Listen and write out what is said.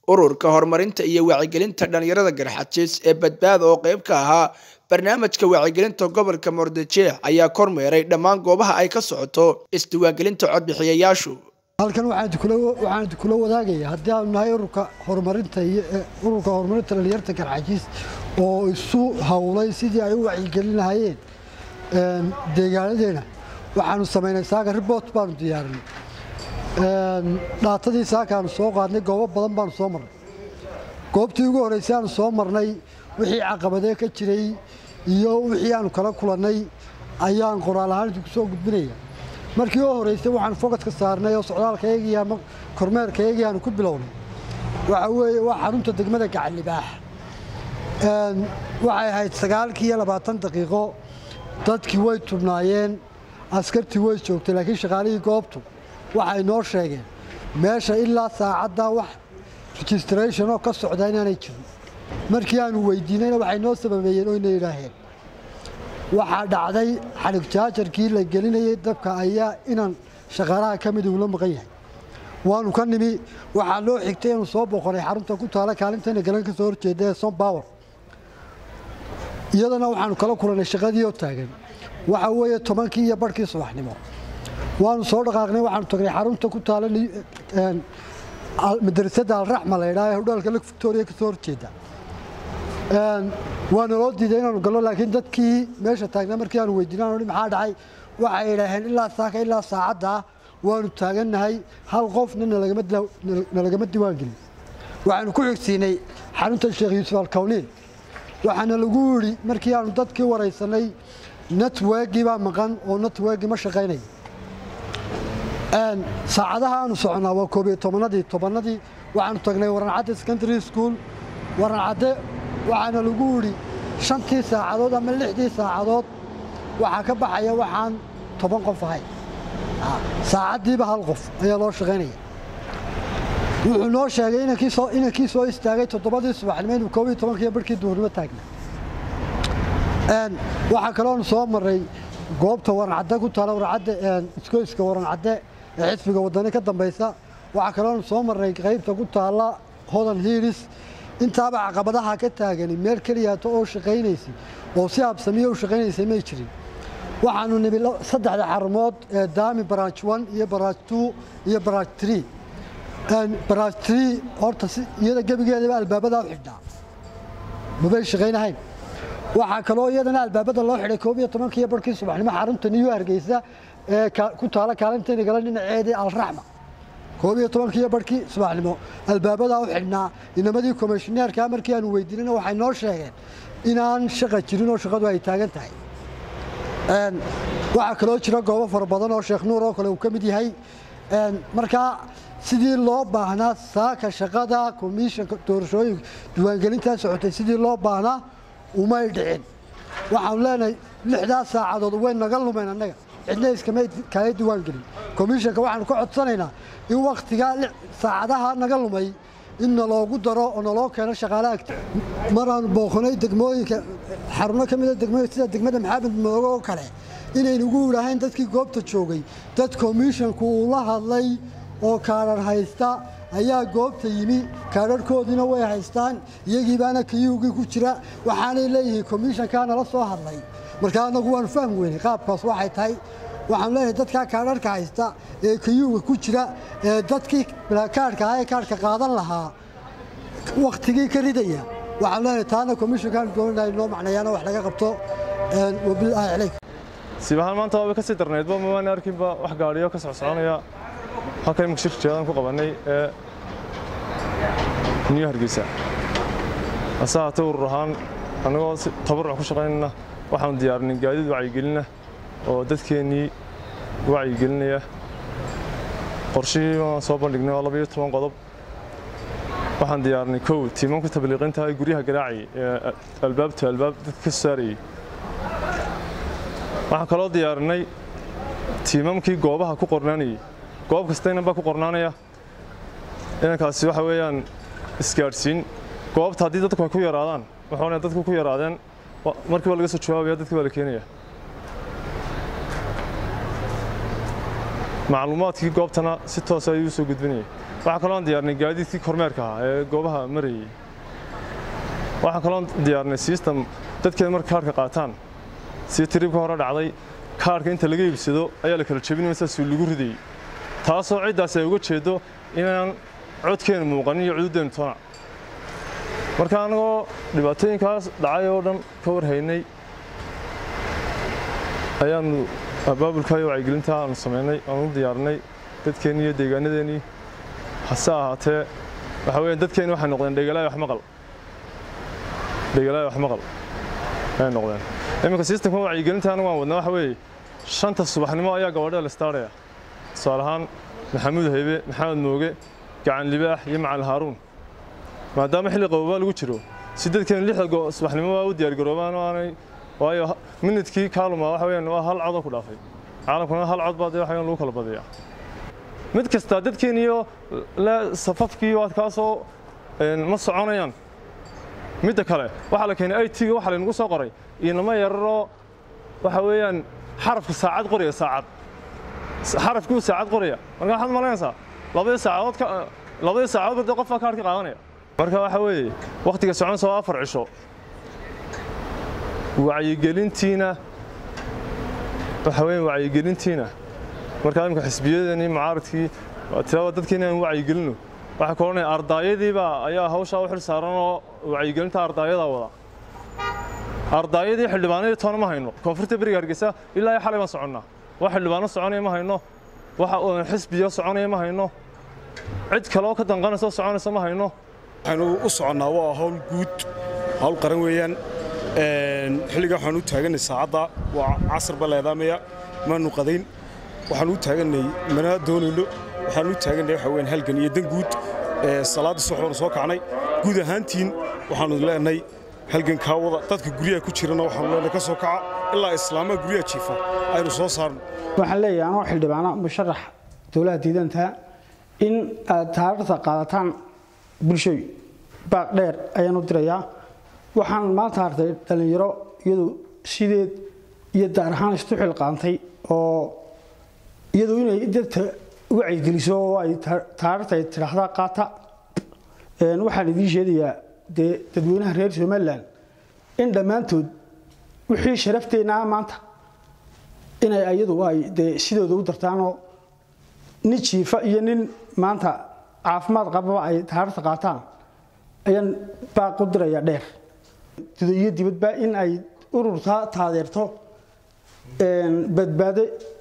ururka horumarinta iyo wacyigelinta dhalinyarada garxajis ee badbaada oo qayb ka ahaa barnaamijka wacyigelinta gobolka murudijeex ayaa kormeeray dhammaan goobaha ay ka socoto isdiiwaangelinta codbixiyayaashu halkan waxaan kula wadaagaya haddii aanu nahay ururka horumarinta ururka horumarinta dhalinyarta garxajis oo isu howlay sidii ay u wacyigelin lahaayeen deegaanadeena waxaanu samaynay saaka ribort baanu diyaarinay dhaatadii saakaanu soo qaadnay goobo badan baanu soo marnay goobtii ugu horreysay aanu soo marnay wixii caqabadee ka jiray iyo wixii aanu kala kulannay ayaan qoraal ahaan idinku soo gudbinaya markii u horreysay waxaan fogadka saarnay oo socdaalkaygii ama kormeerkaygii aanu ku bilownay waxa weeye waa xarunta degmada gacallibaax waxay ahayd sagaalkii iyo labaatan daqiiqo dadkii way tubnaayeen askartii way joogtay laakiin shaqaalihii goobtu waxay noo sheegeen meesha ilaa saacaddaa wax registration oo ka socda inaanay jirin markii aanu weydiinayna waxay noo sababeeyeen oyna yidhaaheen waxaa dhacday xalig jaajarkii la gelinayay dabka ayaa inaan shaqaalaha ka mid ugula maqan yahay waanu ka nimi waxaa loo xigtay inuu soo boqonay xarunta ku taala kaalintayna galan ka soo horjeeda ee som power iyadana waxaanu kala kulannay shaqadii oo taagan waxa weeye tobankii iyo barhkii subaxnimo waanu soo dhaqaaqnay waxaanu tagnay xarunta ku taala madrasadda alraxma la ydhaha ee hudhaalka lake victoria ka soo horjeeda waana loo diiday inaanu gallo laakiin dadkii meesha taagnaa markii aanu weydiinaan hi maxaa dhacay waxay idhaaheen ilaa saaka ilaa saacadda waanu taagannahay hal qofna nalagama diiwaan gelin waxaanu ku xigsiinay xarunta sheekh yuusuf alkawniin waxaana lagu yidhi markii aanu dadkii waraysanay networkii baa maqan oo networkii ma shaqaynaya saacadaha aanu soconnaa waa koob iyo tobanadii tobanadii waxaanu tagnay warancadde secondary school warancadde waxaana lagu yidhi shantii saacadood ama lixdii saacadood waxaa ka baxaya waxaan toban qof ahayn saacaddiiba hal qof ayaa loo shaqaynaya wuxuu noo sheegay inankii soo istaagay toddobadii subaxnimo inuu koob iyo tobankiiyo barhkii duhurnimo taagna waxaa kaloonu soo marray goobta warancadde ku taala warancadde iskoyska warancadde ee xisbiga waddani ka dambaysa waxaa kaloonu soo marray qaybta ku taalla hodan hiilis intaaba caqabadaha ka taagani meel keliyaato oo shaqaynaysay oo si habsamiya u shaqaynaysay may jirin waxaanu nimi saddexda xarumood ee daami baraaj one iyo baraaj two iyo baraaj tree baraaj tree horta iyada gebigeedaba albaabadaa u xidhnaa mabay shaqaynahayn waxaa kaloo iyadana albaabada loo xidhay koob iyo tobankiiyo barhkii subaxnimo xarunta niyu hargeysa ee ku taala kaalintayna gala dhinaceedii alraxma koob iyo tobankiiyo barhkii subaxnimo albaabadaa u xidhnaa inamadii komishineerka markii aanu weydiinayna waxay noo sheegeen inaan shaqa jirin oo shaqadu ay taagan tahay waxaa kaloo jira goobo fara badan oo sheekh nuur oo kale uu ka mid yahay markaa sidii loo baahnaa saaka shaqada komishanka doorashooyinka diiwaangelintaa socotay sidii loo baahnaa umay dhicin waxaanu leenahay lixdaas saacadood way naga lumeen annaga cidna iskama kaaga diiwaan gelin komishanka waxaanu ka codsanaynaa in wakhtigaa saacadaha naga lumay in naloogu daro oo naloo keeno shaqaalaha agti maraanu booqanay degmooyinka xaruno ka mida degmooyinka sida degmada maxamed moogo oo kale inaynugu yidhaaheen dadkii goobta joogay dad komishanku uu la hadlay oo kaadhar haysta ayaa goobta yimi kaadharhkoodiina way haystaan iyagii baana kayuugii ku jira waxaanay leeyihiin komishankaa nala soo hadlay markaa annagu waanu fahmi weynay qaabkaas waxay tahay waxaanu leenahay dadkaa kaadharhka haysta ee kayuuga ku jira ee dadkii kaadhka ahaa ee kaadhka qaadan lahaa wakhtigii ka ridaya waxaanu leenahay taana komishankaan dooninahay noo macnayaana wax laga qabto wabilaahi calayk siibahaan maanta waaba ka sii darnaydba mawaana arkinba wax gaadhiyo ka socsoconaya halka imika shirka jeedaan ku qabannay ee new hargeysa hase haatee urur ahaan annagoo si tabaruc ku shaqaynayna waxaanu diyaarinay gaadiid wacyigelina oo dadkeennii wacyigelinaya qorshihii waan soo bandhignay waa labayo toban qodob waxaan diyaarinay kow tiimanku tabliiqinta ee guryaha garaacayay ee albaabta albaab dadka ka soo saarayay waxaan kaloo diyaarinay tiimamkii goobaha ku qornaanayay goob kasta inan baa ku qornaanaya inankaasi waxa weeyaan isgaadhsiin goobta haddii dadku ay ku yaraadaan waxaana dadku ku yaraadeen markiiba laga soo jawaabaya dadkii baa la keenaya macluumaadkii goobtana si toos ayuu soo gudbinayay waxaa kaloon diyaarnay gaadiidkii kormeerka ahaa ee goobaha marayay waxaa kaloon diyaarnay system dadkeeda marka kaarhka qaataan sida tiriibka hore dhacday kaarhka inta laga iibsado ayaa la kala jebinaya saasuu lagu ridayey taasoo ciddaas ay uga jeedo inaan codkeenu muuqanin iyo cududdeenu tona marka annagoo dhibaatooyinkaas dhacay oo dhan ka warhaynay ayaanu abaabulka iyo wacyigelinta aanu samaynay aanu u diyaarnay dadkeennii iyo deegaanadeennii hase ahaatee waxa weeyaan dadkeenni waxay noqdeen dhegalaay wax maqal dhegalaay wax maqal ayay noqdeen iminka sistamka wacyigelinta anigu waan wadnaa waxa weeye shanta subaxnimo ayaa gabadhada la istaaraya tusaale ahaan maxamuud haybe maxamed mooge gacan libaax iyo macal haaruun maadaama xilli qabobaa lagu jiro si dadkeenu lixda subaxnimo waa u diyaargaroobaan oo aanay waayo minidkii kaaluma waxa weeyaan waa hal codoo ku dhaafay caalamkuna hal cod baa dee waxa weeyaan lagu kala badiyaa mid kasta dadkeeniyo le safafkii waad kaasoo ma soconayaan midda kale waxaa la keenay it-ga waxaa laynagu soo qoray inama yararoo waxa weeyaan xarafka saacad qoraya saacad xarafkii uu saacad qoraya marka waxaad malaynaysaa labadii saacadood ka labadii saacadood dee qofka kaarhka qaadanaya marka waxa weeye wakhtiga soconaysa waa afar cisho wacyigelintiina waxa weeyaan wacyigelintiina markaa imika xisbiyadeennii mucaaradkii tirada dadkii inaan wacyigelino waxaa ka odhanaya ardaayadiibaa ayaa hawshaa u xil saaran oo wacyigelinta ardaayadaa wada ardaayadii xildhibaanadii toona ma hayno koonfurta beriga hargeysa ilaa xalay baan soconnaa wax xildhibaano soconaya ma hayno waxa xisbiyo soconaya ma hayno cid kale oo ka danqanaysa oo soconaysa ma hayno waxaanu u soconnaa waa hawl guud hawl qaran weeyaan xilliga waxaan u taaganay saacadda waa casar baleedaamaya maanu qadayn waxaan u taaganay mana doonayno waxaan u taaganay waxa weeyaan halgan iyo dan guud salaadda subax soo kacnay guud ahaantiin waxaanu leenahay halgan kaa wada dadka guryaha ku jirana waxaanu leenahay ka soo kaca ilaa islaamaha guryaha jiifa aynu soo saarno waxaan leeyahay anoo xildhibaana musharax dowlaha diidantaa in aad taariikhda qaadataan bulshooy baaq dheer ayaan u dirayaa waxaan maanta hartay dhallinyaro iyadu sideed iyo daar ahaan istu xilqaantay oo iyadu inay dadka wacyigeliso oo ay taariikhta ay tidhaahdaa qaata waxaan idiin sheegayaa dee dadweynaha reer somalilan in dhammaantood wixii sharafteenna maanta inay iyadu ay dee sidooda u dartaanoo nin jiifa iyo nin maanta caafimaad qababa ay taariikhta qaataan ayaan baaq u dirayaa dheer iyo dibadba in ay ururtaa taadeerto badbaado